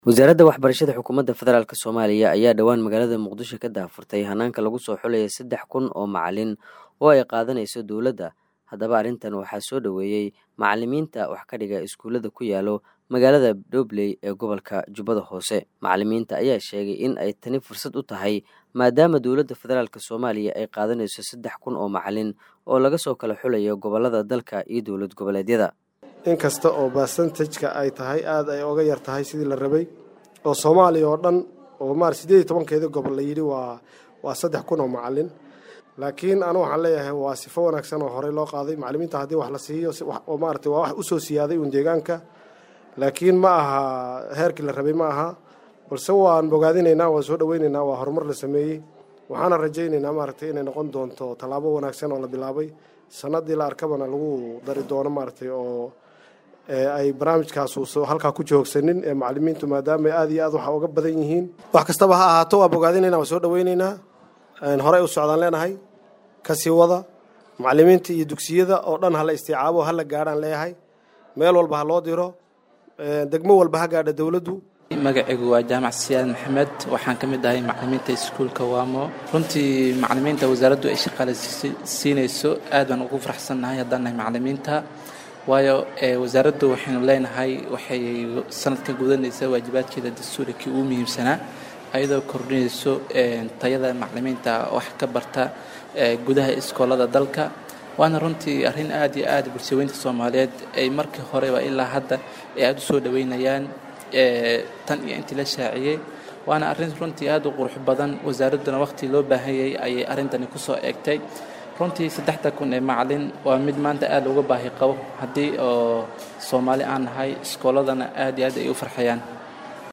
wasaaradda waxbarashada xukuumadda federaalk soomaaliya ayaa dhowaan magaalada muqdisho ka daahfurtay hanaanka lagu soo xulaya saddex kun oo macalin oo ay qaadanayso dowladda haddaba arrintan waxaa soo dhoweeyey macalimiinta wax ka dhiga iskuullada ku yaalo magaalada dhobley ee gobolka jubbada hoose macalimiinta ayaa sheegay in ay tani fursad u tahay maadaama dowladda federaalk soomaaliya ay qaadanayso saddex kun oo macalin oo laga soo kala xulayo gobollada dalka iyo dowlad goboleedyada inkasta oo basantajka ay tahay aada ay oga yar tahay sidii la rabay oo soomaaliya oo dhan oo maar siddeed iyo tobankeedii gobol la yidhi waa waa saddex kun oo macalin laakiin anu waxaan leeyahay waa sifo wanaagsan oo horey loo qaaday macalimiinta haddii wax la siiyo oo maarata waa wax usoo siyaaday uun deegaanka laakiin ma aha heerkii la rabay ma aha balse waan bogaadinaynaa waan soo dhoweynaynaa waa horumar la sameeyey waxaana rajaynaynaa maaragtay inay noqon doonto tallaabo wanaagsan oo la bilaabay sanadii la arkabana lagu dari doono maaragtay oo ay barnaamijkaas halkaa ku joogsanin ee macalimiintu maadaama aad iyo aad waxa uga badan yihiin wax kastaba ha ahaato waa bogaadinayna waa soo dhoweynaynaa horey u socdaan leenahay kasii wada macalimiinta iyo dugsiyada oo dhan hala istiicaabo hala gaadhaan leeyahay meel walba ha loo diro degmo walba ha gaadha dowladdu magacaygu waa jaamac siyaad maxamed waxaan ka mid ahay macalimiinta iskuulka waamo runtii macalimiinta wasaaraddu ay shaqaale siinayso aad baan ugu faraxsannahay haddaan nahay macalimiinta waayo wasaaraddu waxaynu leenahay waxay sanadkan gudanaysaa waajibaadkeeda dastuuri kii ugu muhiimsanaa ayadoo kordhinayso tayada macalimiinta wax ka barta gudaha iskoolada dalka waana runtii arrin aad iyo aad bulshaweynta soomaaliyeed ay markii horeba ilaa hadda ay aada u soo dhoweynayaan tan iyo intii la shaaciyey waana arrin runtii aad u qurux badan wasaaradduna waqhtii loo baahanyay ayay arrintani kusoo eegtay runtii saddexda kun ee macalin waa mid maanta aad uga baahi qabo haddii oo soomaali aan nahay iskooladana aad iyo aad ay u farxayaan